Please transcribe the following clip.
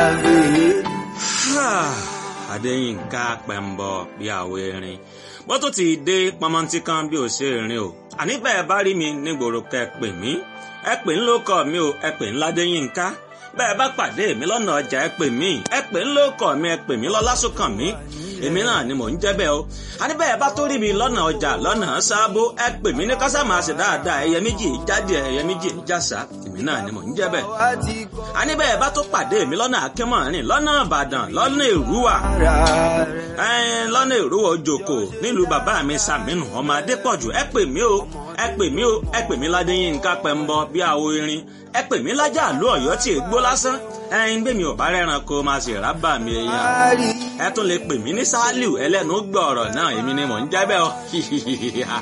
àfihàn. Adéyínká pẹ̀mbọ bí àwọ̀ erin bó tó ti dé pọmọntí kan bí ò ṣe rìn o àní bẹ́ẹ̀ bá rí mi nígboro kẹ́ ẹ pè mí ẹ pè ń lókọ mi o ẹ pè ń ládéyínká bẹ́ẹ̀ bá pàdé mi lọ́nà ọjà ẹ pè mí ẹ pè ń lókọ mi ẹ pè mí lọ́lásùnkàn mi èmi náà ni mò ń jẹ́ bẹ́ẹ̀ o àní bẹ́ẹ̀ bá tó rí mi lọ́nà ọjà lọ́nà sábó ẹ pè mí ní kásámà ṣe dáadáa ẹyẹ méjì jáde ẹyẹ méjì jàsà èmi náà ni mò ń jẹ́ bẹ́ẹ̀ wá ti kọ́ àní bẹ́ẹ̀ bá tó pàdé mi lọ́nà akínmọ̀rin lọ́nà ìbàdàn lọ́nà èrúwà ara rẹ̀. ẹ̀ẹ́n lọ́nà èrúwà òjòkó nílùú bàbá mi sàmínú ọmọ adépọ̀jù ẹ pè mí o ẹ pè mí o ẹ pè mí ládéyínká pẹ̀mbọ bí àwo irin ẹ pè mí lájà àlú ọ̀yọ́ tí ègbó lásán ẹ̀ẹ́n gbé mi ò bá rẹ́ran kó máa ṣe rábà mi èèyàn Ari ẹ tún lè pè mí ní sálíù ẹlẹ́nu gbọ̀ọ̀rọ̀ náà èmi ni mò ń jẹ́ bẹ́ẹ̀ o